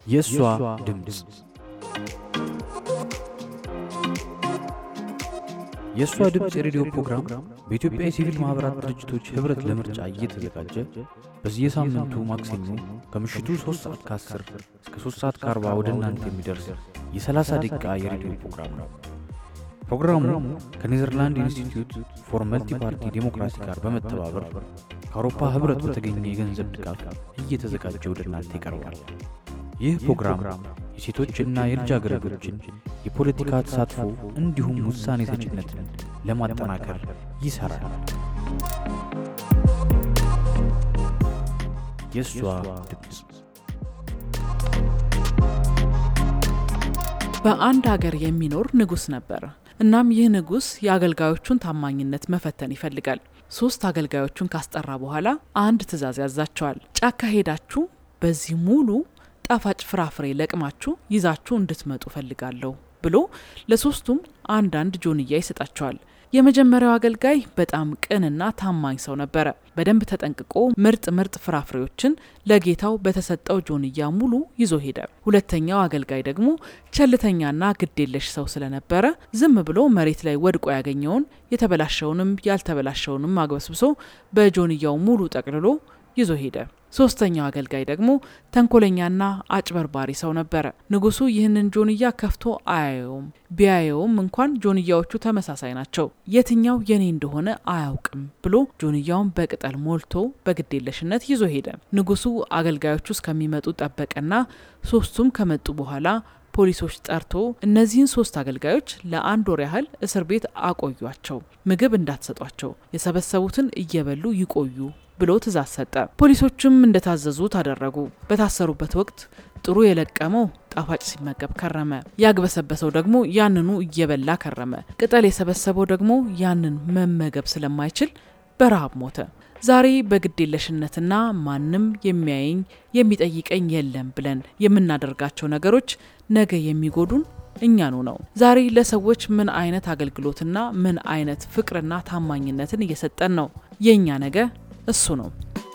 የእሷ ድምፅ የእሷ ድምፅ የሬዲዮ ፕሮግራም በኢትዮጵያ የሲቪል ማኅበራት ድርጅቶች ኅብረት ለምርጫ እየተዘጋጀ በየሳምንቱ ማክሰኞ ከምሽቱ 3 ሰዓት ከ10 እስከ 3 ሰዓት ከ40 ወደ እናንተ የሚደርስ የ30 ደቂቃ የሬዲዮ ፕሮግራም ነው። ፕሮግራሙ ከኔዘርላንድ ኢንስቲትዩት ፎር መልቲ ፓርቲ ዴሞክራሲ ጋር በመተባበር ከአውሮፓ ኅብረት በተገኘ የገንዘብ ድጋፍ እየተዘጋጀ ወደ እናንተ ይቀርባል። ይህ ፕሮግራም የሴቶችና የልጃገረዶችን የፖለቲካ ተሳትፎ እንዲሁም ውሳኔ ሰጭነትን ለማጠናከር ይሠራል። የእሷ ድምፅ በአንድ ሀገር የሚኖር ንጉሥ ነበር። እናም ይህ ንጉሥ የአገልጋዮቹን ታማኝነት መፈተን ይፈልጋል። ሶስት አገልጋዮቹን ካስጠራ በኋላ አንድ ትዕዛዝ ያዛቸዋል። ጫካ ሄዳችሁ በዚህ ሙሉ ጣፋጭ ፍራፍሬ ለቅማችሁ ይዛችሁ እንድትመጡ ፈልጋለሁ ብሎ ለሶስቱም አንዳንድ ጆንያ ይሰጣቸዋል። የመጀመሪያው አገልጋይ በጣም ቅንና ታማኝ ሰው ነበረ። በደንብ ተጠንቅቆ ምርጥ ምርጥ ፍራፍሬዎችን ለጌታው በተሰጠው ጆንያ ሙሉ ይዞ ሄደ። ሁለተኛው አገልጋይ ደግሞ ቸልተኛና ግዴለሽ ሰው ስለነበረ ዝም ብሎ መሬት ላይ ወድቆ ያገኘውን የተበላሸውንም ያልተበላሸውንም አግበስብሶ በጆንያው ሙሉ ጠቅልሎ ይዞ ሄደ። ሶስተኛው አገልጋይ ደግሞ ተንኮለኛና አጭበርባሪ ሰው ነበረ። ንጉሱ ይህንን ጆንያ ከፍቶ አያየውም። ቢያየውም እንኳን ጆንያዎቹ ተመሳሳይ ናቸው፣ የትኛው የኔ እንደሆነ አያውቅም ብሎ ጆንያውን በቅጠል ሞልቶ በግዴለሽነት ይዞ ሄደ። ንጉሱ አገልጋዮቹ እስከሚመጡ ጠበቀና ሶስቱም ከመጡ በኋላ ፖሊሶች ጠርቶ እነዚህን ሶስት አገልጋዮች ለአንድ ወር ያህል እስር ቤት አቆዩቸው፣ ምግብ እንዳትሰጧቸው፣ የሰበሰቡትን እየበሉ ይቆዩ ብሎ ትእዛዝ ሰጠ። ፖሊሶችም እንደታዘዙት አደረጉ። በታሰሩበት ወቅት ጥሩ የለቀመው ጣፋጭ ሲመገብ ከረመ። ያግበሰበሰው ደግሞ ያንኑ እየበላ ከረመ። ቅጠል የሰበሰበው ደግሞ ያንን መመገብ ስለማይችል በረሃብ ሞተ። ዛሬ በግዴለሽነትና ማንም የሚያየኝ የሚጠይቀኝ የለም ብለን የምናደርጋቸው ነገሮች ነገ የሚጎዱን እኛኑ ነው። ዛሬ ለሰዎች ምን አይነት አገልግሎትና ምን አይነት ፍቅርና ታማኝነትን እየሰጠን ነው? የእኛ ነገ እሱ ነው።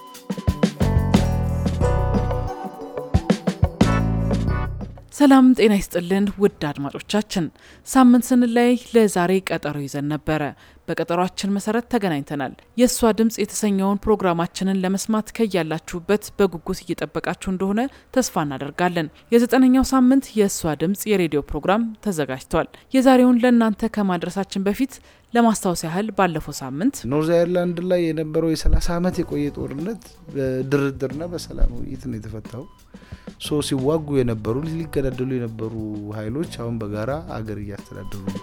ሰላም ጤና ይስጥልን ውድ አድማጮቻችን፣ ሳምንት ስንለያይ ለዛሬ ቀጠሮ ይዘን ነበረ። በቀጠሯችን መሰረት ተገናኝተናል። የእሷ ድምፅ የተሰኘውን ፕሮግራማችንን ለመስማት ከያላችሁበት በጉጉት እየጠበቃችሁ እንደሆነ ተስፋ እናደርጋለን። የዘጠነኛው ሳምንት የእሷ ድምፅ የሬዲዮ ፕሮግራም ተዘጋጅቷል። የዛሬውን ለእናንተ ከማድረሳችን በፊት ለማስታወስ ያህል ባለፈው ሳምንት ኖርዝ አይርላንድ ላይ የነበረው የሰላሳ ዓመት የቆየ ጦርነት በድርድርና በሰላም ውይይት ነው የተፈታው። ሶ ሲዋጉ የነበሩ ሊገዳደሉ የነበሩ ኃይሎች አሁን በጋራ አገር እያስተዳደሩ ነው።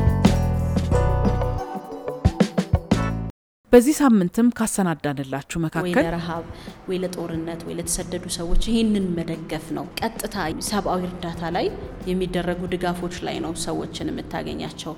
በዚህ ሳምንትም ካሰናዳንላችሁ ወይ መካከል ለረሃብ ወይ ለጦርነት ወይ ለተሰደዱ ሰዎች ይህንን መደገፍ ነው። ቀጥታ ሰብአዊ እርዳታ ላይ የሚደረጉ ድጋፎች ላይ ነው ሰዎችን የምታገኛቸው።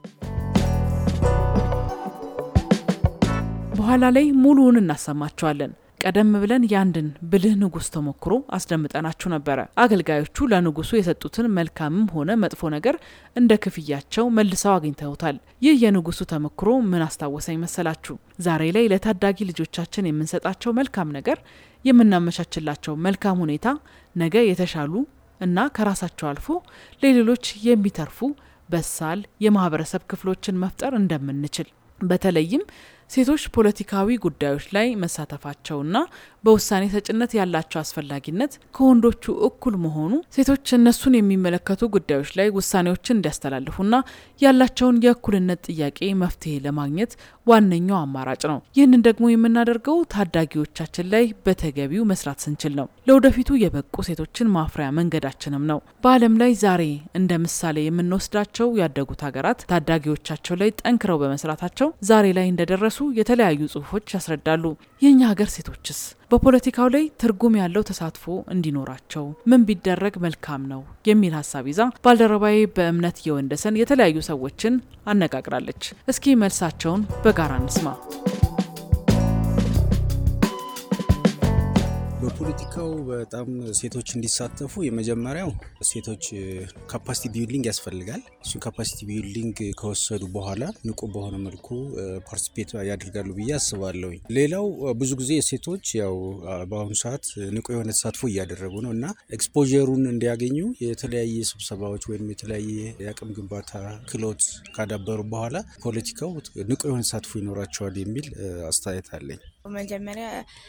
በኋላ ላይ ሙሉውን እናሰማችኋለን። ቀደም ብለን የአንድን ብልህ ንጉሥ ተሞክሮ አስደምጠናችሁ ነበረ። አገልጋዮቹ ለንጉሱ የሰጡትን መልካምም ሆነ መጥፎ ነገር እንደ ክፍያቸው መልሰው አግኝተውታል። ይህ የንጉሱ ተሞክሮ ምን አስታወሰኝ መሰላችሁ? ዛሬ ላይ ለታዳጊ ልጆቻችን የምንሰጣቸው መልካም ነገር፣ የምናመቻችላቸው መልካም ሁኔታ ነገ የተሻሉ እና ከራሳቸው አልፎ ለሌሎች የሚተርፉ በሳል የማህበረሰብ ክፍሎችን መፍጠር እንደምንችል በተለይም ሴቶች ፖለቲካዊ ጉዳዮች ላይ መሳተፋቸውና በውሳኔ ሰጭነት ያላቸው አስፈላጊነት ከወንዶቹ እኩል መሆኑ ሴቶች እነሱን የሚመለከቱ ጉዳዮች ላይ ውሳኔዎችን እንዲያስተላልፉና ያላቸውን የእኩልነት ጥያቄ መፍትሄ ለማግኘት ዋነኛው አማራጭ ነው። ይህንን ደግሞ የምናደርገው ታዳጊዎቻችን ላይ በተገቢው መስራት ስንችል ነው። ለወደፊቱ የበቁ ሴቶችን ማፍሪያ መንገዳችንም ነው። በዓለም ላይ ዛሬ እንደ ምሳሌ የምንወስዳቸው ያደጉት ሀገራት ታዳጊዎቻቸው ላይ ጠንክረው በመስራታቸው ዛሬ ላይ እንደደረሱ የተለያዩ ጽሁፎች ያስረዳሉ። የእኛ ሀገር ሴቶችስ በፖለቲካው ላይ ትርጉም ያለው ተሳትፎ እንዲኖራቸው ምን ቢደረግ መልካም ነው የሚል ሀሳብ ይዛ ባልደረባዬ በእምነት የወንደሰን የተለያዩ ሰዎችን አነጋግራለች። እስኪ መልሳቸውን በጋራ እንስማ። ዶክተር በፖለቲካው በጣም ሴቶች እንዲሳተፉ የመጀመሪያው ሴቶች ካፓሲቲ ቢልዲንግ ያስፈልጋል። እሱን ካፓሲቲ ቢልዲንግ ከወሰዱ በኋላ ንቁ በሆነ መልኩ ፓርቲሲፔት ያደርጋሉ ብዬ አስባለሁ። ሌላው ብዙ ጊዜ ሴቶች ያው በአሁኑ ሰዓት ንቁ የሆነ ተሳትፎ እያደረጉ ነው እና ኤክስፖዠሩን እንዲያገኙ የተለያየ ስብሰባዎች ወይም የተለያየ የአቅም ግንባታ ክህሎት ካዳበሩ በኋላ ፖለቲካው ንቁ የሆነ ተሳትፎ ይኖራቸዋል የሚል አስተያየት አለኝ። መጀመሪያ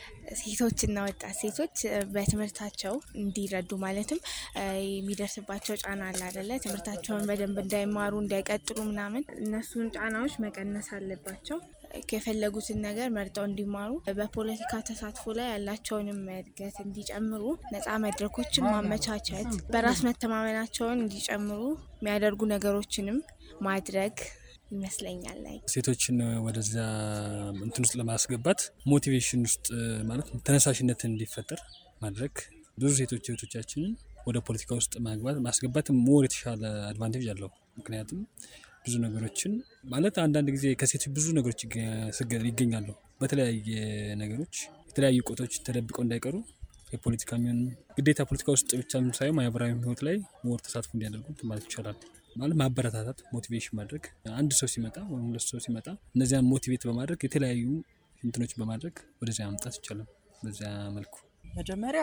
ሴቶችና ወጣት ሴቶች በትምህርታቸው እንዲረዱ ማለትም የሚደርስባቸው ጫና አለ አደለ? ትምህርታቸውን በደንብ እንዳይማሩ እንዳይቀጥሉ ምናምን እነሱን ጫናዎች መቀነስ አለባቸው። የፈለጉትን ነገር መርጠው እንዲማሩ በፖለቲካ ተሳትፎ ላይ ያላቸውንም እድገት እንዲጨምሩ ነፃ መድረኮችን ማመቻቸት፣ በራስ መተማመናቸውን እንዲጨምሩ የሚያደርጉ ነገሮችንም ማድረግ ይመስለኛል። ላይ ሴቶችን ወደዛ እንትን ውስጥ ለማስገባት ሞቲቬሽን ውስጥ ማለት ተነሳሽነት እንዲፈጠር ማድረግ ብዙ ሴቶች እህቶቻችንን ወደ ፖለቲካ ውስጥ ማግባት ማስገባት ሞር የተሻለ አድቫንቴጅ አለው። ምክንያቱም ብዙ ነገሮችን ማለት አንዳንድ ጊዜ ከሴቶች ብዙ ነገሮች ይገኛሉ። በተለያየ ነገሮች የተለያዩ ቆቶች ተደብቀው እንዳይቀሩ የፖለቲካ የሚሆን ግዴታ ፖለቲካ ውስጥ ብቻ ሳይሆን ማህበራዊ ህይወት ላይ ሞር ተሳትፎ እንዲያደርጉ ማለት ይቻላል። ማለት ማበረታታት፣ ሞቲቬሽን ማድረግ አንድ ሰው ሲመጣ ወይም ሁለት ሰው ሲመጣ እነዚያን ሞቲቬት በማድረግ የተለያዩ እንትኖች በማድረግ ወደዚያ ማምጣት ይቻላል። በዚያ መልኩ መጀመሪያ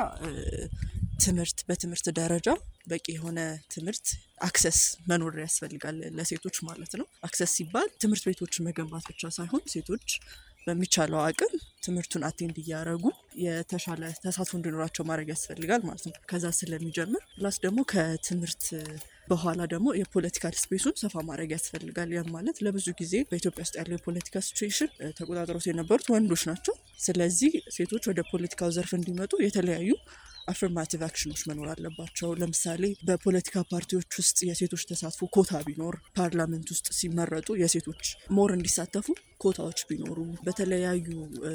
ትምህርት በትምህርት ደረጃ በቂ የሆነ ትምህርት አክሰስ መኖር ያስፈልጋል ለሴቶች ማለት ነው። አክሰስ ሲባል ትምህርት ቤቶችን መገንባት ብቻ ሳይሆን ሴቶች በሚቻለው አቅም ትምህርቱን አቴንድ እያደረጉ የተሻለ ተሳትፎ እንዲኖራቸው ማድረግ ያስፈልጋል ማለት ነው። ከዛ ስለሚጀምር ፕላስ ደግሞ ከትምህርት በኋላ ደግሞ የፖለቲካል ስፔሱን ሰፋ ማድረግ ያስፈልጋል። ያም ማለት ለብዙ ጊዜ በኢትዮጵያ ውስጥ ያለው የፖለቲካ ሲቹዌሽን ተቆጣጥሮት የነበሩት ወንዶች ናቸው። ስለዚህ ሴቶች ወደ ፖለቲካው ዘርፍ እንዲመጡ የተለያዩ አፍርማቲቭ አክሽኖች መኖር አለባቸው። ለምሳሌ በፖለቲካ ፓርቲዎች ውስጥ የሴቶች ተሳትፎ ኮታ ቢኖር፣ ፓርላመንት ውስጥ ሲመረጡ የሴቶች ሞር እንዲሳተፉ ኮታዎች ቢኖሩ፣ በተለያዩ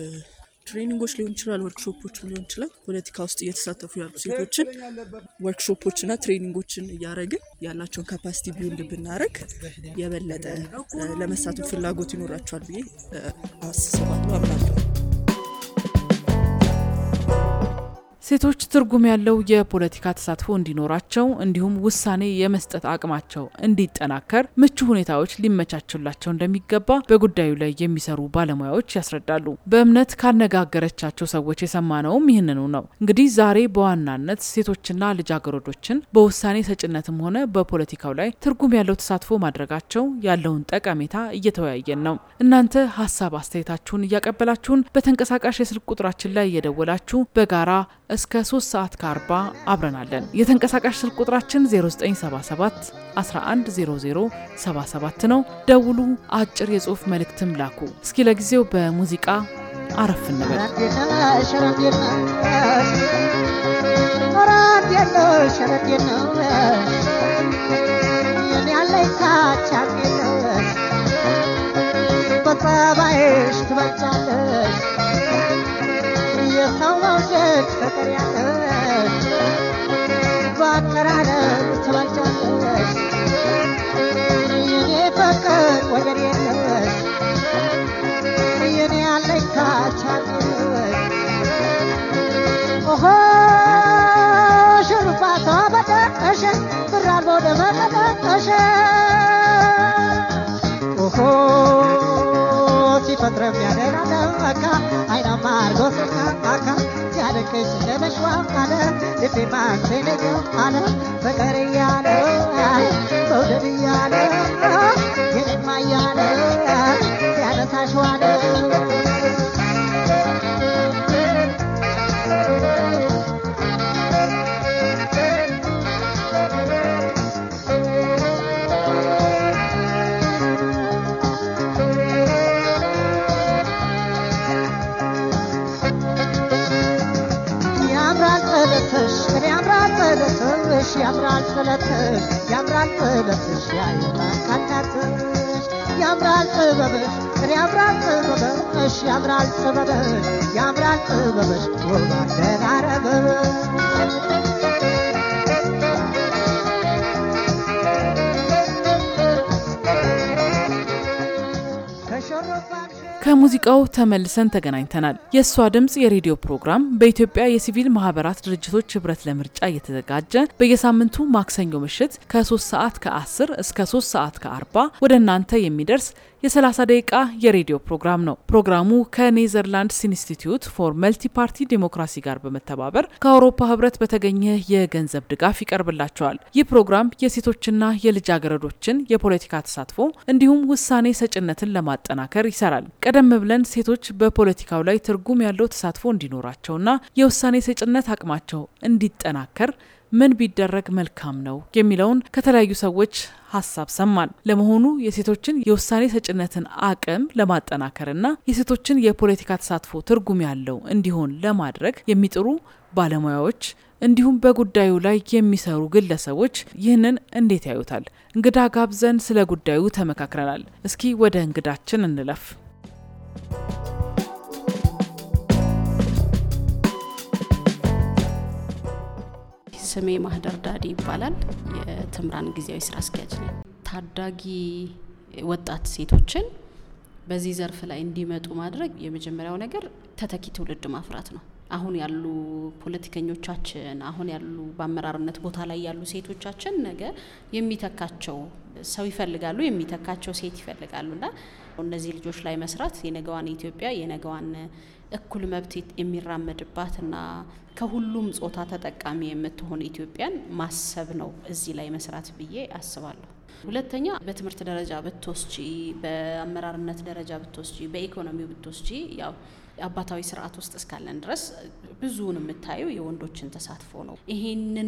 ትሬኒንጎች ሊሆን ይችላል፣ ወርክሾፖችም ሊሆን ይችላል። ፖለቲካ ውስጥ እየተሳተፉ ያሉ ሴቶችን ወርክሾፖችና ትሬኒንጎችን እያደረግን ያላቸውን ካፓሲቲ ቢውልድ ብናደረግ የበለጠ ለመሳተፍ ፍላጎት ይኖራቸዋል ብዬ አስባለሁ፣ አምናለሁ። ሴቶች ትርጉም ያለው የፖለቲካ ተሳትፎ እንዲኖራቸው እንዲሁም ውሳኔ የመስጠት አቅማቸው እንዲጠናከር ምቹ ሁኔታዎች ሊመቻቹላቸው እንደሚገባ በጉዳዩ ላይ የሚሰሩ ባለሙያዎች ያስረዳሉ። በእምነት ካነጋገረቻቸው ሰዎች የሰማነውም ይህንኑ ነው። እንግዲህ ዛሬ በዋናነት ሴቶችና ልጃገረዶችን በውሳኔ ሰጭነትም ሆነ በፖለቲካው ላይ ትርጉም ያለው ተሳትፎ ማድረጋቸው ያለውን ጠቀሜታ እየተወያየን ነው። እናንተ ሀሳብ አስተያየታችሁን እያቀበላችሁን በተንቀሳቃሽ የስልክ ቁጥራችን ላይ እየደወላችሁ በጋራ እስከ 3 ሰዓት ከ40 አብረናለን። የተንቀሳቃሽ ስልክ ቁጥራችን 0977 110077 ነው። ደውሉ፣ አጭር የጽሁፍ መልእክትም ላኩ። እስኪ ለጊዜው በሙዚቃ አረፍ እንበል። በጸባይሽ ትበልጫለሽ የሰው መውደድ ፍቅር ያለሽ በአቀራረብ ትበልጫለሽ የኔ ፍቅር ወደር የለሽ የኔ ያለኝታ ቻለሽ ኦሆ ሽሩባቷ በጠቀሽ ብር አልቦ ደመቀጠቀሽ ኦሆ ሲፈጥረ የሚያደራ ደመካ አይናማ አርጎ ሲቃቃካ ሲያደንቅሽ እንደመሽዋ አለ ልቤ ማንሴነኛ አለ ፍቅር እያለ መውደድ እያለ የኔማ እያለ ሲያነሳሽ ዋለ ያምራል ጥለትሽ እኔ ያምራል ጥለትሽ ያምራል ጥለትሽ ያምራል ጥለትሽ ያየማካናትሽ ያምራል ጥበብሽ እኔ ያምራል ጥበብሽ ያምራል ጥበብሽ ያምራል ጥበብሽ ውብ አደራረብሽ ከሾሮባሽ ከሙዚቃው ተመልሰን ተገናኝተናል። የእሷ ድምፅ የሬዲዮ ፕሮግራም በኢትዮጵያ የሲቪል ማህበራት ድርጅቶች ህብረት ለምርጫ እየተዘጋጀ በየሳምንቱ ማክሰኞ ምሽት ከ3 ሰዓት ከ10 እስከ 3 ሰዓት ከ40 ወደ እናንተ የሚደርስ የ30 ደቂቃ የሬዲዮ ፕሮግራም ነው። ፕሮግራሙ ከኔዘርላንድስ ኢንስቲትዩት ፎር መልቲ ፓርቲ ዲሞክራሲ ጋር በመተባበር ከአውሮፓ ህብረት በተገኘ የገንዘብ ድጋፍ ይቀርብላቸዋል። ይህ ፕሮግራም የሴቶችና የልጃገረዶችን የፖለቲካ ተሳትፎ እንዲሁም ውሳኔ ሰጭነትን ለማጠናከር ይሰራል። ቀደም ብለን ሴቶች በፖለቲካው ላይ ትርጉም ያለው ተሳትፎ እንዲኖራቸውና የውሳኔ ሰጭነት አቅማቸው እንዲጠናከር ምን ቢደረግ መልካም ነው የሚለውን ከተለያዩ ሰዎች ሀሳብ ሰማን። ለመሆኑ የሴቶችን የውሳኔ ሰጭነትን አቅም ለማጠናከርና የሴቶችን የፖለቲካ ተሳትፎ ትርጉም ያለው እንዲሆን ለማድረግ የሚጥሩ ባለሙያዎች እንዲሁም በጉዳዩ ላይ የሚሰሩ ግለሰቦች ይህንን እንዴት ያዩታል? እንግዳ ጋብዘን ስለ ጉዳዩ ተመካክረናል። እስኪ ወደ እንግዳችን እንለፍ። ስሜ ማህደር ዳዲ ይባላል። የትምራን ጊዜያዊ ስራ አስኪያጅ ነኝ። ታዳጊ ወጣት ሴቶችን በዚህ ዘርፍ ላይ እንዲመጡ ማድረግ የመጀመሪያው ነገር ተተኪ ትውልድ ማፍራት ነው። አሁን ያሉ ፖለቲከኞቻችን፣ አሁን ያሉ በአመራርነት ቦታ ላይ ያሉ ሴቶቻችን ነገ የሚተካቸው ሰው ይፈልጋሉ፣ የሚተካቸው ሴት ይፈልጋሉ እና እነዚህ ልጆች ላይ መስራት የነገዋን ኢትዮጵያ የነገዋን እኩል መብት የሚራመድባትና ከሁሉም ጾታ ተጠቃሚ የምትሆን ኢትዮጵያን ማሰብ ነው እዚህ ላይ መስራት ብዬ አስባለሁ። ሁለተኛ በትምህርት ደረጃ ብትወስጂ፣ በአመራርነት ደረጃ ብትወስጂ፣ በኢኮኖሚው ብትወስጂ ያው አባታዊ ስርዓት ውስጥ እስካለን ድረስ ብዙውን የምታየው የወንዶችን ተሳትፎ ነው። ይሄንን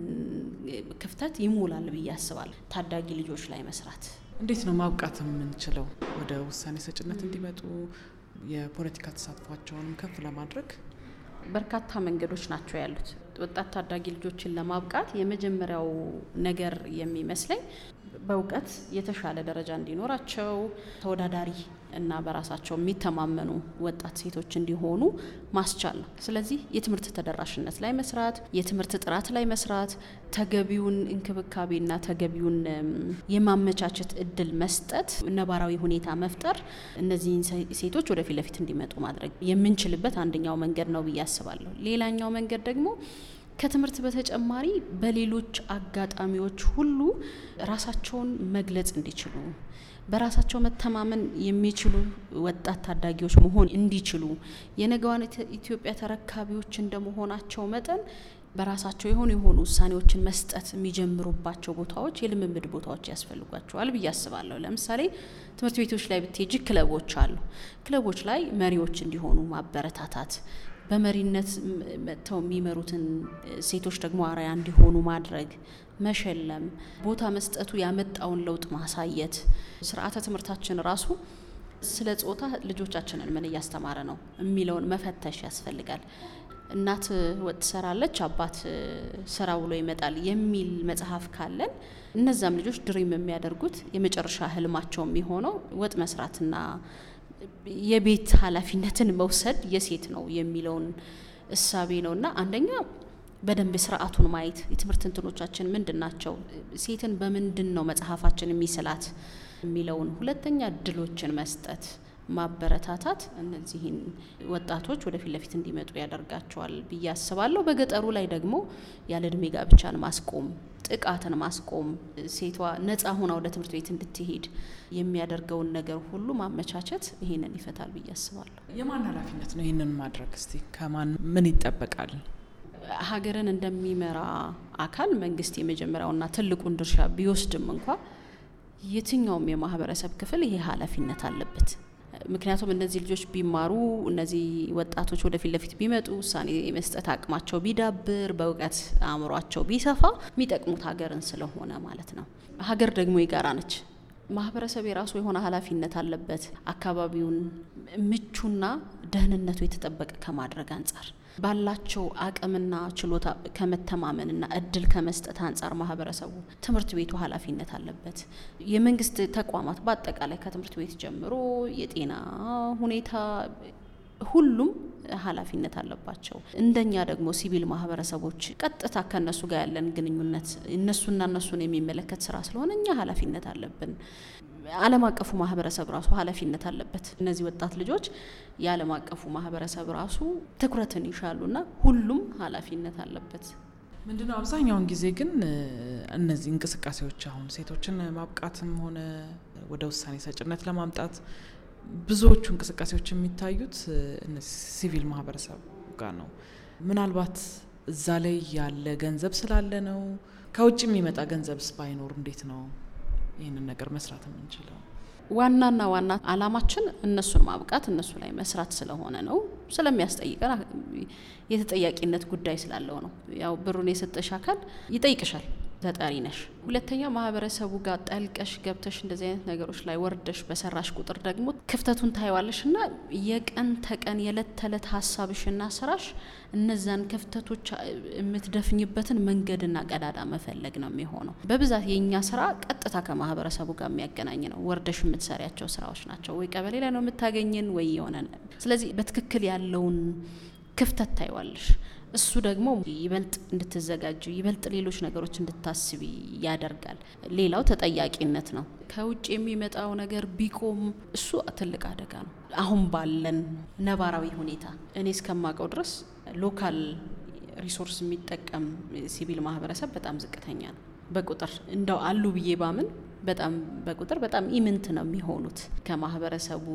ክፍተት ይሞላል ብዬ አስባለሁ። ታዳጊ ልጆች ላይ መስራት እንዴት ነው ማብቃት የምንችለው? ወደ ውሳኔ ሰጭነት እንዲመጡ የፖለቲካ ተሳትፏቸውንም ከፍ ለማድረግ በርካታ መንገዶች ናቸው ያሉት። ወጣት ታዳጊ ልጆችን ለማብቃት የመጀመሪያው ነገር የሚመስለኝ በእውቀት የተሻለ ደረጃ እንዲኖራቸው ተወዳዳሪ እና በራሳቸው የሚተማመኑ ወጣት ሴቶች እንዲሆኑ ማስቻል ነው። ስለዚህ የትምህርት ተደራሽነት ላይ መስራት፣ የትምህርት ጥራት ላይ መስራት፣ ተገቢውን እንክብካቤና ተገቢውን የማመቻቸት እድል መስጠት፣ ነባራዊ ሁኔታ መፍጠር፣ እነዚህን ሴቶች ወደፊት ለፊት እንዲመጡ ማድረግ የምንችልበት አንደኛው መንገድ ነው ብዬ አስባለሁ። ሌላኛው መንገድ ደግሞ ከትምህርት በተጨማሪ በሌሎች አጋጣሚዎች ሁሉ ራሳቸውን መግለጽ እንዲችሉ በራሳቸው መተማመን የሚችሉ ወጣት ታዳጊዎች መሆን እንዲችሉ የነገዋን ኢትዮጵያ ተረካቢዎች እንደመሆናቸው መጠን በራሳቸው የሆኑ የሆኑ ውሳኔዎችን መስጠት የሚጀምሩባቸው ቦታዎች የልምምድ ቦታዎች ያስፈልጓቸዋል ብዬ አስባለሁ። ለምሳሌ ትምህርት ቤቶች ላይ ብትሄጂ ክለቦች አሉ። ክለቦች ላይ መሪዎች እንዲሆኑ ማበረታታት በመሪነት መጥተው የሚመሩትን ሴቶች ደግሞ አርአያ እንዲሆኑ ማድረግ፣ መሸለም፣ ቦታ መስጠቱ ያመጣውን ለውጥ ማሳየት። ስርዓተ ትምህርታችን ራሱ ስለ ጾታ ልጆቻችንን ምን እያስተማረ ነው የሚለውን መፈተሽ ያስፈልጋል። እናት ወጥ ትሰራለች፣ አባት ስራ ውሎ ይመጣል የሚል መጽሐፍ ካለን እነዛም ልጆች ድሪም የሚያደርጉት የመጨረሻ ህልማቸው የሚሆነው ወጥ መስራትና የቤት ኃላፊነትን መውሰድ የሴት ነው የሚለውን እሳቤ ነው እና አንደኛ በደንብ ስርዓቱን ማየት የትምህርት እንትኖቻችን ምንድን ናቸው፣ ሴትን በምንድን ነው መጽሐፋችን የሚስላት የሚለውን፣ ሁለተኛ እድሎችን መስጠት ማበረታታት እነዚህን ወጣቶች ወደፊት ለፊት እንዲመጡ ያደርጋቸዋል ብዬ አስባለሁ። በገጠሩ ላይ ደግሞ ያለ እድሜ ጋብቻን ማስቆም ጥቃትን ማስቆም ሴቷ ነጻ ሆና ወደ ትምህርት ቤት እንድትሄድ የሚያደርገውን ነገር ሁሉ ማመቻቸት ይሄንን ይፈታል ብዬ አስባለሁ። የማን ኃላፊነት ነው ይህንን ማድረግ? እስቲ ከማን ምን ይጠበቃል? ሀገርን እንደሚመራ አካል መንግስት የመጀመሪያውና ትልቁን ድርሻ ቢወስድም እንኳ የትኛውም የማህበረሰብ ክፍል ይሄ ኃላፊነት አለበት። ምክንያቱም እነዚህ ልጆች ቢማሩ እነዚህ ወጣቶች ወደፊት ለፊት ቢመጡ ውሳኔ የመስጠት አቅማቸው ቢዳብር በእውቀት አእምሯቸው ቢሰፋ የሚጠቅሙት ሀገርን ስለሆነ ማለት ነው። ሀገር ደግሞ የጋራ ነች። ማህበረሰብ የራሱ የሆነ ኃላፊነት አለበት። አካባቢውን ምቹና ደህንነቱ የተጠበቀ ከማድረግ አንጻር ባላቸው አቅምና ችሎታ ከመተማመንና እድል ከመስጠት አንጻር ማህበረሰቡ ትምህርት ቤቱ ኃላፊነት አለበት። የመንግስት ተቋማት በአጠቃላይ ከትምህርት ቤት ጀምሮ የጤና ሁኔታ ሁሉም ኃላፊነት አለባቸው። እንደኛ ደግሞ ሲቪል ማህበረሰቦች ቀጥታ ከእነሱ ጋር ያለን ግንኙነት እነሱና እነሱን የሚመለከት ስራ ስለሆነ እኛ ኃላፊነት አለብን። ዓለም አቀፉ ማህበረሰብ ራሱ ኃላፊነት አለበት። እነዚህ ወጣት ልጆች የዓለም አቀፉ ማህበረሰብ ራሱ ትኩረትን ይሻሉና ሁሉም ኃላፊነት አለበት። ምንድነው አብዛኛውን ጊዜ ግን እነዚህ እንቅስቃሴዎች አሁን ሴቶችን ማብቃትም ሆነ ወደ ውሳኔ ሰጭነት ለማምጣት ብዙዎቹ እንቅስቃሴዎች የሚታዩት እነዚህ ሲቪል ማህበረሰብ ጋር ነው። ምናልባት እዛ ላይ ያለ ገንዘብ ስላለ ነው። ከውጭ የሚመጣ ገንዘብስ ባይኖር እንዴት ነው ይህንን ነገር መስራት የምንችለው? ዋናና ዋና አላማችን እነሱን ማብቃት እነሱ ላይ መስራት ስለሆነ ነው። ስለሚያስጠይቀን የተጠያቂነት ጉዳይ ስላለው ነው። ያው ብሩን የሰጠሽ አካል ይጠይቅሻል፣ ተጠሪ ነሽ። ሁለተኛ ማህበረሰቡ ጋር ጠልቀሽ ገብተሽ እንደዚህ አይነት ነገሮች ላይ ወርደሽ በሰራሽ ቁጥር ደግሞ ክፍተቱን ታይዋለሽ እና የቀን ተቀን የዕለት ተዕለት ሀሳብሽና ስራሽ እነዛን ክፍተቶች የምትደፍኝበትን መንገድና ቀዳዳ መፈለግ ነው የሚሆነው። በብዛት የእኛ ስራ ቀጥታ ከማህበረሰቡ ጋር የሚያገናኝ ነው። ወርደሽ የምትሰሪያቸው ስራዎች ናቸው። ወይ ቀበሌ ላይ ነው የምታገኝን ወይ የሆነ ስለዚህ በትክክል ያለውን ክፍተት ታይዋለሽ። እሱ ደግሞ ይበልጥ እንድትዘጋጅ ይበልጥ ሌሎች ነገሮች እንድታስቢ ያደርጋል። ሌላው ተጠያቂነት ነው። ከውጭ የሚመጣው ነገር ቢቆም እሱ ትልቅ አደጋ ነው። አሁን ባለን ነባራዊ ሁኔታ እኔ እስከማውቀው ድረስ ሎካል ሪሶርስ የሚጠቀም ሲቪል ማህበረሰብ በጣም ዝቅተኛ ነው በቁጥር እንደው አሉ ብዬ ባምን በጣም በቁጥር በጣም ኢምንት ነው የሚሆኑት ከማህበረሰቡ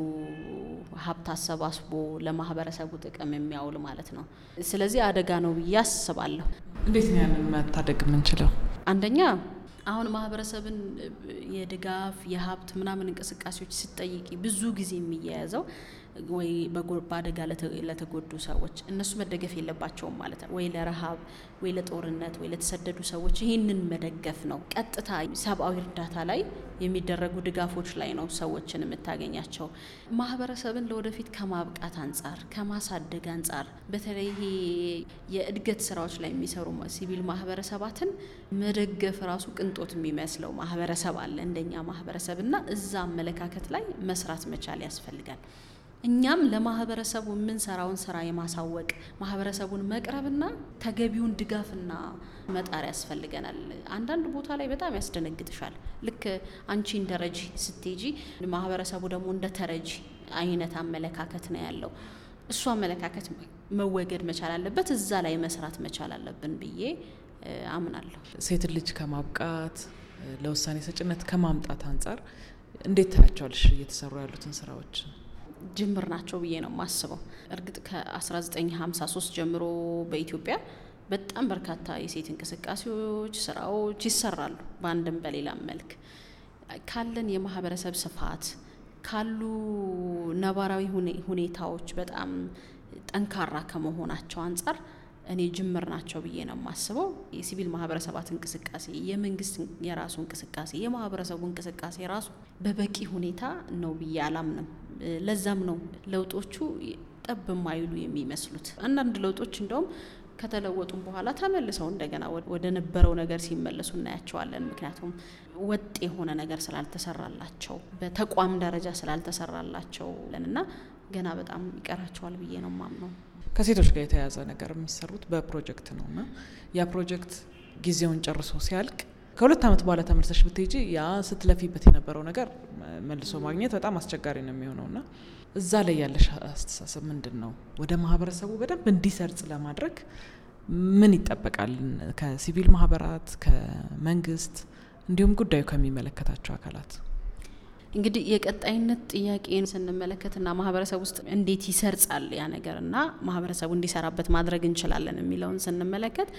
ሀብት አሰባስቦ ለማህበረሰቡ ጥቅም የሚያውል ማለት ነው። ስለዚህ አደጋ ነው ብዬ አስባለሁ። እንዴት ነው ያንን መታደግ የምንችለው? አንደኛ አሁን ማህበረሰብን የድጋፍ የሀብት ምናምን እንቅስቃሴዎች ስጠይቂ ብዙ ጊዜ የሚያያዘው ወይ በአደጋ ለተጎዱ ሰዎች እነሱ መደገፍ የለባቸውም ማለት ነው። ወይ ለረሃብ ወይ ለጦርነት ወይ ለተሰደዱ ሰዎች ይህንን መደገፍ ነው። ቀጥታ ሰብአዊ እርዳታ ላይ የሚደረጉ ድጋፎች ላይ ነው ሰዎችን የምታገኛቸው። ማህበረሰብን ለወደፊት ከማብቃት አንጻር ከማሳደግ አንጻር በተለይ ይሄ የእድገት ስራዎች ላይ የሚሰሩ ሲቪል ማህበረሰባትን መደገፍ ራሱ ቅንጦት የሚመስለው ማህበረሰብ አለ እንደኛ ማህበረሰብ እና እዛ አመለካከት ላይ መስራት መቻል ያስፈልጋል። እኛም ለማህበረሰቡ የምንሰራውን ስራ የማሳወቅ ማህበረሰቡን መቅረብና ተገቢውን ድጋፍና መጣር ያስፈልገናል። አንዳንድ ቦታ ላይ በጣም ያስደነግጥሻል። ልክ አንቺ እንደ ረጂ ስትሄጂ ማህበረሰቡ ደግሞ እንደ ተረጂ አይነት አመለካከት ነው ያለው። እሱ አመለካከት መወገድ መቻል አለበት። እዛ ላይ መስራት መቻል አለብን ብዬ አምናለሁ። ሴትን ልጅ ከማብቃት ለውሳኔ ሰጭነት ከማምጣት አንጻር እንዴት ታያቸዋለሽ እየተሰሩ ያሉትን ስራዎች? ጅምር ናቸው ብዬ ነው የማስበው። እርግጥ ከ1953 ጀምሮ በኢትዮጵያ በጣም በርካታ የሴት እንቅስቃሴዎች፣ ስራዎች ይሰራሉ በአንድም በሌላም መልክ ካለን የማህበረሰብ ስፋት ካሉ ነባራዊ ሁኔታዎች በጣም ጠንካራ ከመሆናቸው አንጻር እኔ ጅምር ናቸው ብዬ ነው የማስበው። የሲቪል ማህበረሰባት እንቅስቃሴ፣ የመንግስት የራሱ እንቅስቃሴ፣ የማህበረሰቡ እንቅስቃሴ ራሱ በበቂ ሁኔታ ነው ብዬ አላምንም። ለዛም ነው ለውጦቹ ጠብ የማይሉ የሚመስሉት። አንዳንድ ለውጦች እንደውም ከተለወጡም በኋላ ተመልሰው እንደገና ወደ ነበረው ነገር ሲመለሱ እናያቸዋለን። ምክንያቱም ወጥ የሆነ ነገር ስላልተሰራላቸው በተቋም ደረጃ ስላልተሰራላቸው እና ገና በጣም ይቀራቸዋል ብዬ ነው ማምነው። ከሴቶች ጋር የተያያዘ ነገር የሚሰሩት በፕሮጀክት ነው እና ያ ፕሮጀክት ጊዜውን ጨርሶ ሲያልቅ ከሁለት ዓመት በኋላ ተመልሰሽ ብትሄጂ ያ ስትለፊበት የነበረው ነገር መልሶ ማግኘት በጣም አስቸጋሪ ነው የሚሆነው እና እዛ ላይ ያለሽ አስተሳሰብ ምንድን ነው? ወደ ማህበረሰቡ በደንብ እንዲሰርጽ ለማድረግ ምን ይጠበቃል? ከሲቪል ማህበራት፣ ከመንግስት እንዲሁም ጉዳዩ ከሚመለከታቸው አካላት እንግዲህ የቀጣይነት ጥያቄን ስንመለከትና ማህበረሰብ ውስጥ እንዴት ይሰርጻል ያ ነገር እና ማህበረሰቡ እንዲሰራበት ማድረግ እንችላለን የሚለውን ስንመለከት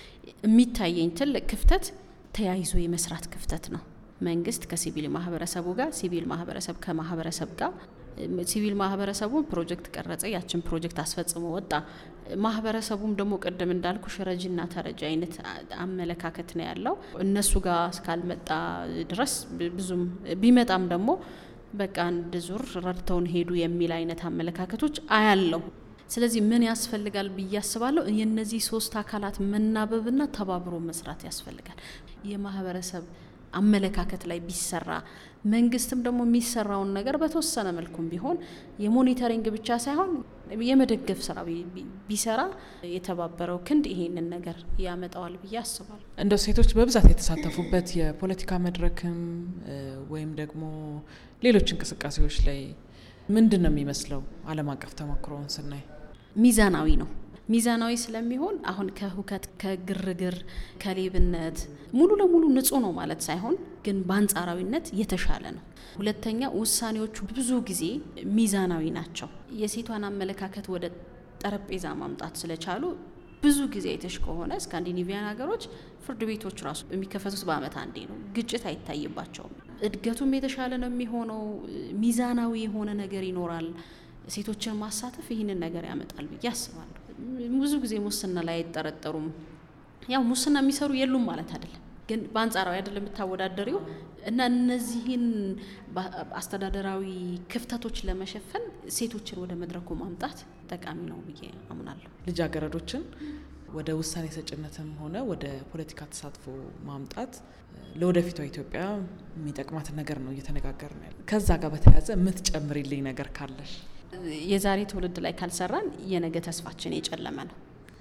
የሚታየኝ ትልቅ ክፍተት ተያይዞ የመስራት ክፍተት ነው። መንግስት ከሲቪል ማህበረሰቡ ጋር፣ ሲቪል ማህበረሰብ ከማህበረሰብ ጋር ሲቪል ማህበረሰቡ ፕሮጀክት ቀረጸ፣ ያችን ፕሮጀክት አስፈጽሞ ወጣ። ማህበረሰቡም ደግሞ ቅድም እንዳልኩሽ ረጂና ተረጂ አይነት አመለካከት ነው ያለው። እነሱ ጋር እስካልመጣ ድረስ ብዙም ቢመጣም ደግሞ በቃ አንድ ዙር ረድተውን ሄዱ የሚል አይነት አመለካከቶች አያለው። ስለዚህ ምን ያስፈልጋል ብዬ አስባለሁ። የእነዚህ ሶስት አካላት መናበብና ተባብሮ መስራት ያስፈልጋል። የማህበረሰብ አመለካከት ላይ ቢሰራ መንግስትም ደግሞ የሚሰራውን ነገር በተወሰነ መልኩም ቢሆን የሞኒተሪንግ ብቻ ሳይሆን የመደገፍ ስራ ቢሰራ የተባበረው ክንድ ይሄንን ነገር ያመጣዋል ብዬ አስባለሁ። እንደው ሴቶች በብዛት የተሳተፉበት የፖለቲካ መድረክም ወይም ደግሞ ሌሎች እንቅስቃሴዎች ላይ ምንድን ነው የሚመስለው? ዓለም አቀፍ ተሞክሮውን ስናይ ሚዛናዊ ነው። ሚዛናዊ ስለሚሆን አሁን ከሁከት፣ ከግርግር፣ ከሌብነት ሙሉ ለሙሉ ንጹህ ነው ማለት ሳይሆን ግን በአንጻራዊነት የተሻለ ነው። ሁለተኛ ውሳኔዎቹ ብዙ ጊዜ ሚዛናዊ ናቸው። የሴቷን አመለካከት ወደ ጠረጴዛ ማምጣት ስለቻሉ ብዙ ጊዜ አይተሽ ከሆነ ስካንዲኔቪያን ሀገሮች ፍርድ ቤቶች ራሱ የሚከፈቱት በአመት አንዴ ነው። ግጭት አይታይባቸውም። እድገቱም የተሻለ ነው የሚሆነው። ሚዛናዊ የሆነ ነገር ይኖራል። ሴቶችን ማሳተፍ ይህንን ነገር ያመጣል ብዬ አስባለሁ። ብዙ ጊዜ ሙስና ላይ አይጠረጠሩም። ያው ሙስና የሚሰሩ የሉም ማለት አይደለም፣ ግን በአንጻራዊ አይደለም የምታወዳደሪው እና እነዚህን አስተዳደራዊ ክፍተቶች ለመሸፈን ሴቶችን ወደ መድረኩ ማምጣት ጠቃሚ ነው ብዬ አምናለሁ። ልጃገረዶችን ወደ ውሳኔ ሰጭነትም ሆነ ወደ ፖለቲካ ተሳትፎ ማምጣት ለወደፊቷ ኢትዮጵያ የሚጠቅማትን ነገር ነው እየተነጋገርን ያለ። ከዛ ጋር በተያያዘ የምትጨምሪልኝ ነገር ካለሽ? የዛሬ ትውልድ ላይ ካልሰራን የነገ ተስፋችን የጨለመ ነው።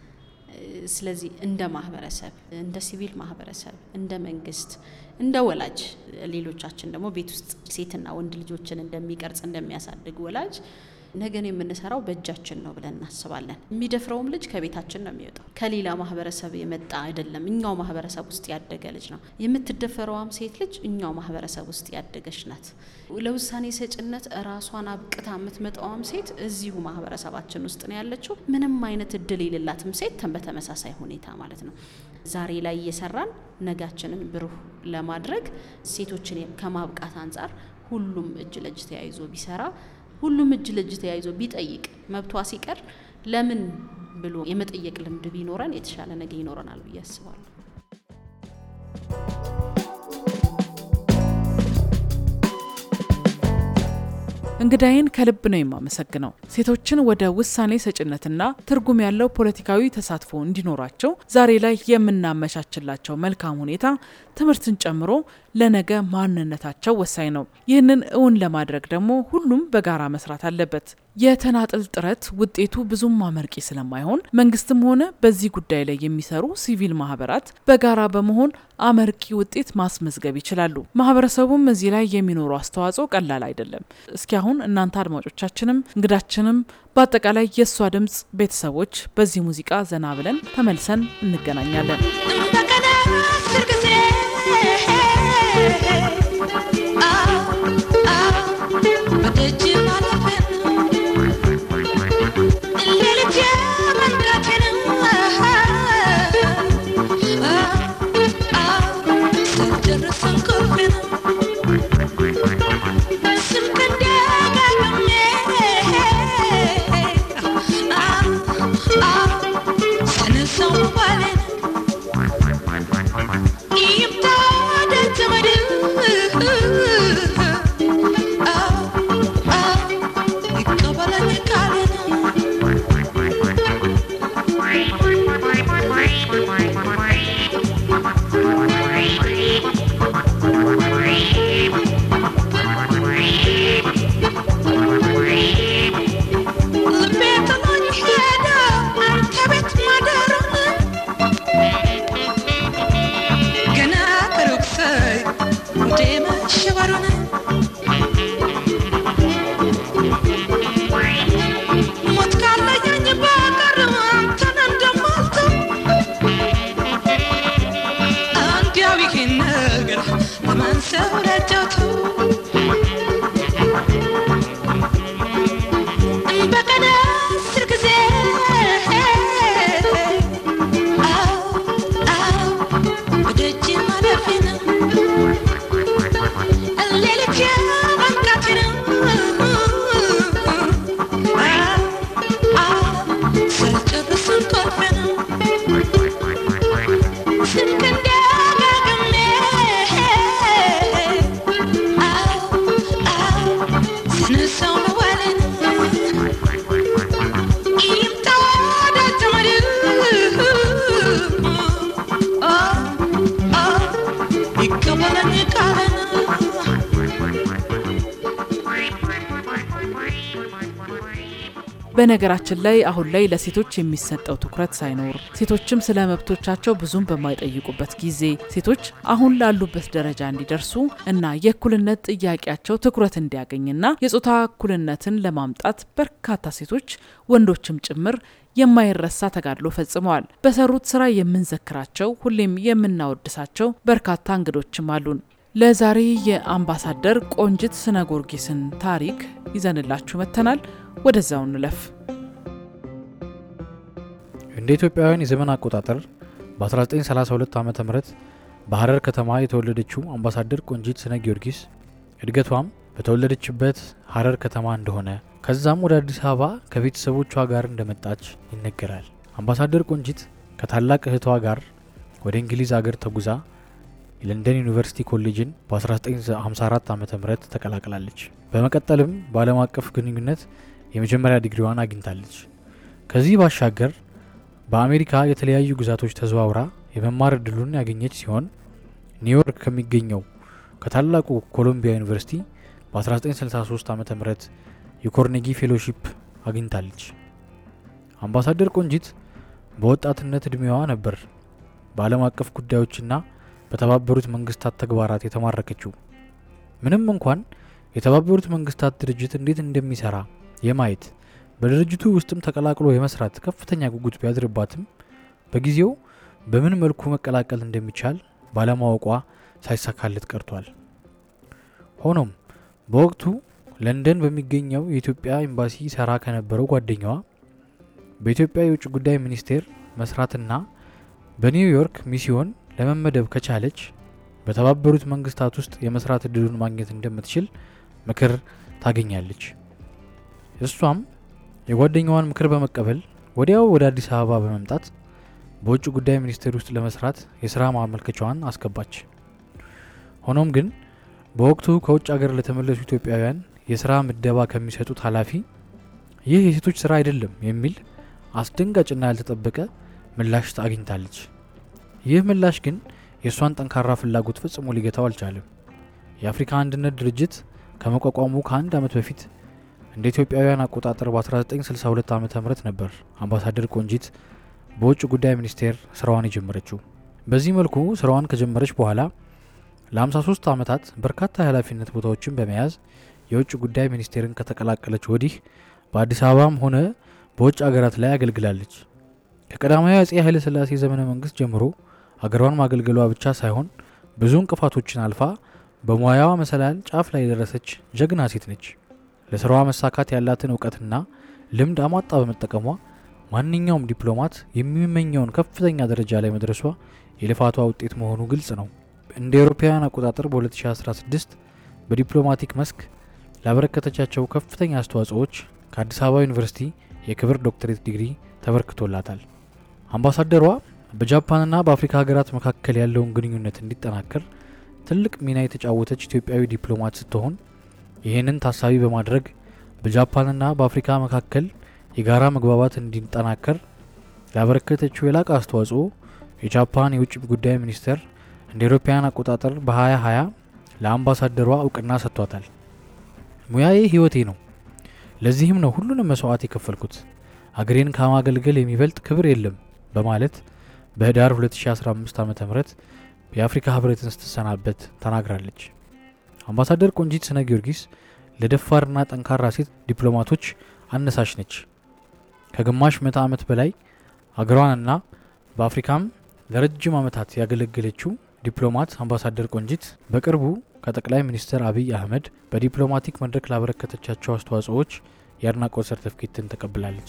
ስለዚህ እንደ ማህበረሰብ፣ እንደ ሲቪል ማህበረሰብ፣ እንደ መንግስት፣ እንደ ወላጅ ሌሎቻችን ደግሞ ቤት ውስጥ ሴትና ወንድ ልጆችን እንደሚቀርጽ እንደሚያሳድግ ወላጅ ነገን የምንሰራው በእጃችን ነው ብለን እናስባለን። የሚደፍረውም ልጅ ከቤታችን ነው የሚወጣው፣ ከሌላ ማህበረሰብ የመጣ አይደለም። እኛው ማህበረሰብ ውስጥ ያደገ ልጅ ነው። የምትደፈረዋም ሴት ልጅ እኛው ማህበረሰብ ውስጥ ያደገች ናት። ለውሳኔ ሰጭነት ራሷን አብቅታ የምትመጣዋም ሴት እዚሁ ማህበረሰባችን ውስጥ ነው ያለችው። ምንም አይነት እድል የሌላትም ሴት በተመሳሳይ ሁኔታ ማለት ነው። ዛሬ ላይ እየሰራን ነጋችንን ብሩህ ለማድረግ ሴቶችን ከማብቃት አንጻር ሁሉም እጅ ለእጅ ተያይዞ ቢሰራ ሁሉም እጅ ለእጅ ተያይዞ ቢጠይቅ መብቷ ሲቀር ለምን ብሎ የመጠየቅ ልምድ ቢኖረን የተሻለ ነገ ይኖረናል ብዬ አስባለሁ። እንግዳይን ከልብ ነው የማመሰግነው። ሴቶችን ወደ ውሳኔ ሰጭነትና ትርጉም ያለው ፖለቲካዊ ተሳትፎ እንዲኖራቸው ዛሬ ላይ የምናመቻችላቸው መልካም ሁኔታ ትምህርትን ጨምሮ ለነገ ማንነታቸው ወሳኝ ነው። ይህንን እውን ለማድረግ ደግሞ ሁሉም በጋራ መስራት አለበት። የተናጥል ጥረት ውጤቱ ብዙም አመርቂ ስለማይሆን መንግስትም ሆነ በዚህ ጉዳይ ላይ የሚሰሩ ሲቪል ማህበራት በጋራ በመሆን አመርቂ ውጤት ማስመዝገብ ይችላሉ። ማህበረሰቡም እዚህ ላይ የሚኖሩ አስተዋጽኦ ቀላል አይደለም። እስኪ አሁን እናንተ አድማጮቻችንም እንግዳችንም በአጠቃላይ የእሷ ድምፅ ቤተሰቦች በዚህ ሙዚቃ ዘና ብለን ተመልሰን እንገናኛለን። São በነገራችን ላይ አሁን ላይ ለሴቶች የሚሰጠው ትኩረት ሳይኖር ሴቶችም ስለ መብቶቻቸው ብዙም በማይጠይቁበት ጊዜ ሴቶች አሁን ላሉበት ደረጃ እንዲደርሱ እና የእኩልነት ጥያቄያቸው ትኩረት እንዲያገኝና የጾታ እኩልነትን ለማምጣት በርካታ ሴቶች ወንዶችም ጭምር የማይረሳ ተጋድሎ ፈጽመዋል። በሰሩት ስራ የምንዘክራቸው ሁሌም የምናወድሳቸው በርካታ እንግዶችም አሉን። ለዛሬ የአምባሳደር ቆንጅት ስነ ጊዮርጊስን ታሪክ ይዘንላችሁ መጥተናል። ወደዛው እንለፍ። እንደ ኢትዮጵያውያን የዘመን አቆጣጠር በ1932 ዓ ም በሐረር ከተማ የተወለደችው አምባሳደር ቆንጂት ስነ ጊዮርጊስ እድገቷም በተወለደችበት ሐረር ከተማ እንደሆነ ከዛም ወደ አዲስ አበባ ከቤተሰቦቿ ጋር እንደመጣች ይነገራል። አምባሳደር ቆንጂት ከታላቅ እህቷ ጋር ወደ እንግሊዝ አገር ተጉዛ የለንደን ዩኒቨርሲቲ ኮሌጅን በ1954 ዓ ም ተቀላቅላለች። በመቀጠልም በዓለም አቀፍ ግንኙነት የመጀመሪያ ዲግሪዋን አግኝታለች። ከዚህ ባሻገር በአሜሪካ የተለያዩ ግዛቶች ተዘዋውራ የመማር እድሉን ያገኘች ሲሆን ኒውዮርክ ከሚገኘው ከታላቁ ኮሎምቢያ ዩኒቨርሲቲ በ1963 ዓ ም የኮርኔጊ ፌሎሺፕ አግኝታለች። አምባሳደር ቆንጂት በወጣትነት እድሜዋ ነበር በዓለም አቀፍ ጉዳዮችና በተባበሩት መንግስታት ተግባራት የተማረከችው። ምንም እንኳን የተባበሩት መንግስታት ድርጅት እንዴት እንደሚሰራ የማየት በድርጅቱ ውስጥም ተቀላቅሎ የመስራት ከፍተኛ ጉጉት ቢያድርባትም በጊዜው በምን መልኩ መቀላቀል እንደሚቻል ባለማወቋ ሳይሳካለት ቀርቷል። ሆኖም በወቅቱ ለንደን በሚገኘው የኢትዮጵያ ኤምባሲ ሰራ ከነበረው ጓደኛዋ በኢትዮጵያ የውጭ ጉዳይ ሚኒስቴር መስራትና በኒውዮርክ ሚስዮን ለመመደብ ከቻለች በተባበሩት መንግስታት ውስጥ የመስራት እድሉን ማግኘት እንደምትችል ምክር ታገኛለች። እሷም የጓደኛዋን ምክር በመቀበል ወዲያው ወደ አዲስ አበባ በመምጣት በውጭ ጉዳይ ሚኒስቴር ውስጥ ለመስራት የስራ ማመልከቻዋን አስገባች። ሆኖም ግን በወቅቱ ከውጭ ሀገር ለተመለሱ ኢትዮጵያውያን የስራ ምደባ ከሚሰጡት ኃላፊ ይህ የሴቶች ስራ አይደለም የሚል አስደንጋጭና ያልተጠበቀ ምላሽ አግኝታለች። ይህ ምላሽ ግን የእሷን ጠንካራ ፍላጎት ፈጽሞ ሊገታው አልቻለም። የአፍሪካ አንድነት ድርጅት ከመቋቋሙ ከአንድ ዓመት በፊት እንደ ኢትዮጵያውያን አቆጣጠር በ1962 ዓ ም ነበር አምባሳደር ቆንጂት በውጭ ጉዳይ ሚኒስቴር ስራዋን የጀመረችው። በዚህ መልኩ ስራዋን ከጀመረች በኋላ ለ53 ዓመታት በርካታ የኃላፊነት ቦታዎችን በመያዝ የውጭ ጉዳይ ሚኒስቴርን ከተቀላቀለች ወዲህ በአዲስ አበባም ሆነ በውጭ ሀገራት ላይ አገልግላለች። ከቀዳማዊ አጼ ኃይለ ሥላሴ ዘመነ መንግስት ጀምሮ ሀገሯን ማገልገሏ ብቻ ሳይሆን ብዙ እንቅፋቶችን አልፋ በሙያዋ መሰላል ጫፍ ላይ የደረሰች ጀግና ሴት ነች። ለስራዋ መሳካት ያላትን እውቀትና ልምድ አሟጣ በመጠቀሟ ማንኛውም ዲፕሎማት የሚመኘውን ከፍተኛ ደረጃ ላይ መድረሷ የልፋቷ ውጤት መሆኑ ግልጽ ነው። እንደ አውሮፓውያን አቆጣጠር በ2016 በዲፕሎማቲክ መስክ ላበረከተቻቸው ከፍተኛ አስተዋጽኦዎች ከአዲስ አበባ ዩኒቨርሲቲ የክብር ዶክትሬት ዲግሪ ተበርክቶላታል። አምባሳደሯ በጃፓንና በአፍሪካ ሀገራት መካከል ያለውን ግንኙነት እንዲጠናከር ትልቅ ሚና የተጫወተች ኢትዮጵያዊ ዲፕሎማት ስትሆን ይህንን ታሳቢ በማድረግ በጃፓንና በአፍሪካ መካከል የጋራ መግባባት እንዲጠናከር ላበረከተችው የላቀ አስተዋጽኦ የጃፓን የውጭ ጉዳይ ሚኒስቴር እንደ አውሮፓውያን አቆጣጠር በ2020 ለአምባሳደሯ እውቅና ሰጥቷታል። ሙያዬ ህይወቴ ነው፣ ለዚህም ነው ሁሉንም መስዋዕት የከፈልኩት። አገሬን ከማገልገል የሚበልጥ ክብር የለም በማለት በህዳር 2015 ዓ ም የአፍሪካ ህብረትን ስትሰናበት ተናግራለች። አምባሳደር ቆንጂት ስነ ጊዮርጊስ ለደፋርና ጠንካራ ሴት ዲፕሎማቶች አነሳሽ ነች። ከግማሽ ምዕተ ዓመት በላይ አገሯንና በአፍሪካም ለረጅም ዓመታት ያገለገለችው ዲፕሎማት አምባሳደር ቆንጂት በቅርቡ ከጠቅላይ ሚኒስትር አብይ አህመድ በዲፕሎማቲክ መድረክ ላበረከተቻቸው አስተዋጽኦዎች የአድናቆት ሰርተፍኬትን ተቀብላለች።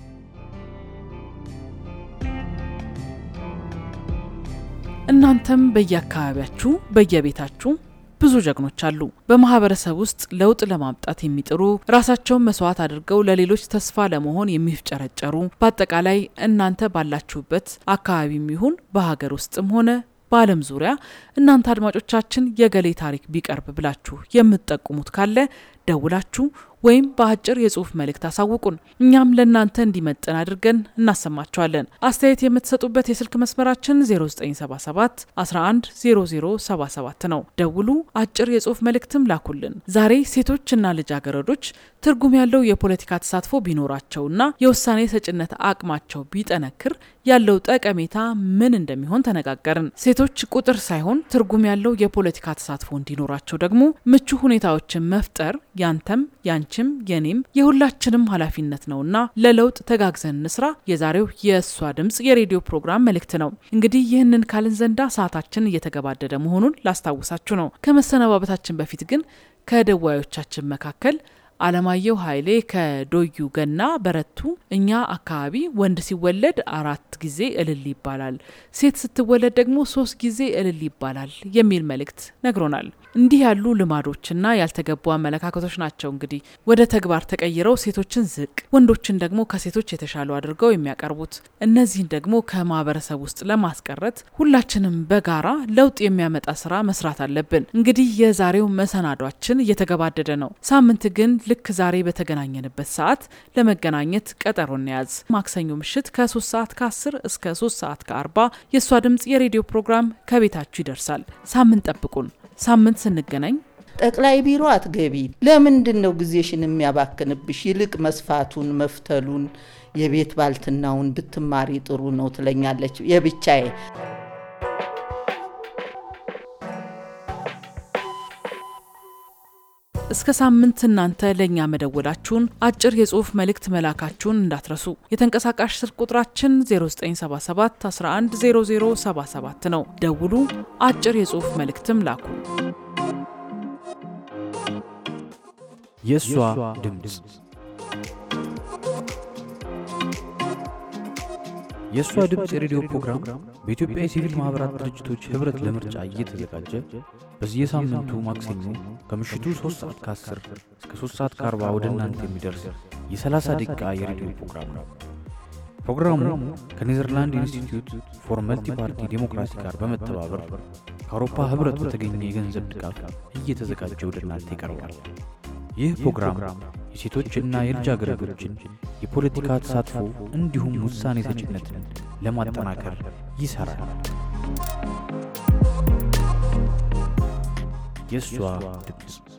እናንተም በየአካባቢያችሁ በየቤታችሁ ብዙ ጀግኖች አሉ። በማህበረሰብ ውስጥ ለውጥ ለማምጣት የሚጥሩ ራሳቸውን መስዋዕት አድርገው ለሌሎች ተስፋ ለመሆን የሚፍጨረጨሩ፣ በአጠቃላይ እናንተ ባላችሁበት አካባቢም ይሁን በሀገር ውስጥም ሆነ በዓለም ዙሪያ እናንተ አድማጮቻችን የገሌ ታሪክ ቢቀርብ ብላችሁ የምትጠቁሙት ካለ ደውላችሁ ወይም በአጭር የጽሁፍ መልእክት አሳውቁን። እኛም ለእናንተ እንዲመጥን አድርገን እናሰማቸዋለን። አስተያየት የምትሰጡበት የስልክ መስመራችን 0977 11 0077 ነው። ደውሉ፣ አጭር የጽሁፍ መልእክትም ላኩልን። ዛሬ ሴቶችና ልጃገረዶች ትርጉም ያለው የፖለቲካ ተሳትፎ ቢኖራቸውና የውሳኔ ሰጭነት አቅማቸው ቢጠነክር ያለው ጠቀሜታ ምን እንደሚሆን ተነጋገርን። ሴቶች ቁጥር ሳይሆን ትርጉም ያለው የፖለቲካ ተሳትፎ እንዲኖራቸው ደግሞ ምቹ ሁኔታዎችን መፍጠር ያንተም ያንቺም የኔም የሁላችንም ኃላፊነት ነውና ለለውጥ ተጋግዘን እንስራ የዛሬው የእሷ ድምጽ የሬዲዮ ፕሮግራም መልእክት ነው። እንግዲህ ይህንን ካልን ዘንዳ ሰዓታችን እየተገባደደ መሆኑን ላስታውሳችሁ ነው። ከመሰነባበታችን በፊት ግን ከደዋዮቻችን መካከል አለማየሁ ኃይሌ ከዶዩ ገና በረቱ እኛ አካባቢ ወንድ ሲወለድ አራት ጊዜ እልል ይባላል፣ ሴት ስትወለድ ደግሞ ሶስት ጊዜ እልል ይባላል የሚል መልእክት ነግሮናል። እንዲህ ያሉ ልማዶችና ያልተገቡ አመለካከቶች ናቸው እንግዲህ ወደ ተግባር ተቀይረው ሴቶችን ዝቅ፣ ወንዶችን ደግሞ ከሴቶች የተሻሉ አድርገው የሚያቀርቡት። እነዚህን ደግሞ ከማህበረሰብ ውስጥ ለማስቀረት ሁላችንም በጋራ ለውጥ የሚያመጣ ስራ መስራት አለብን። እንግዲህ የዛሬው መሰናዷችን እየተገባደደ ነው። ሳምንት ግን ልክ ዛሬ በተገናኘንበት ሰዓት ለመገናኘት ቀጠሮ እንያዝ። ማክሰኞ ምሽት ከ3 ሰዓት ከ10 እስከ 3 ሰዓት ከ40 የእሷ ድምፅ የሬዲዮ ፕሮግራም ከቤታችሁ ይደርሳል። ሳምንት ጠብቁን። ሳምንት ስንገናኝ ጠቅላይ ቢሮ አትገቢ፣ ለምንድን ነው ጊዜሽን የሚያባክንብሽ? ይልቅ መስፋቱን መፍተሉን፣ የቤት ባልትናውን ብትማሪ ጥሩ ነው ትለኛለች የብቻዬ እስከ ሳምንት እናንተ ለእኛ መደወላችሁን አጭር የጽሁፍ መልእክት መላካችሁን እንዳትረሱ። የተንቀሳቃሽ ስልክ ቁጥራችን 0977 110077 ነው። ደውሉ፣ አጭር የጽሁፍ መልእክትም ላኩ። የእሷ ድምፅ የእሷ ድምፅ የሬዲዮ ፕሮግራም በኢትዮጵያ የሲቪል ማኅበራት ድርጅቶች ኅብረት ለምርጫ እየተዘጋጀ በየሳምንቱ ማክሰኞ ከምሽቱ 3 ሰዓት ከ10 እስከ 3 ሰዓት ከ40 ወደ እናንተ የሚደርስ የ30 ደቂቃ የሬዲዮ ፕሮግራም ነው። ፕሮግራሙ ከኔዘርላንድ ኢንስቲትዩት ፎር መልቲ ፓርቲ ዴሞክራሲ ጋር በመተባበር ከአውሮፓ ኅብረት በተገኘ የገንዘብ ድጋፍ እየተዘጋጀ ወደ እናንተ ይቀርባል። ይህ ፕሮግራም የሴቶችና የልጃገረዶችን የፖለቲካ ተሳትፎ እንዲሁም ውሳኔ ሰጭነትን ለማጠናከር ይሠራል። የእሷ ድምፅ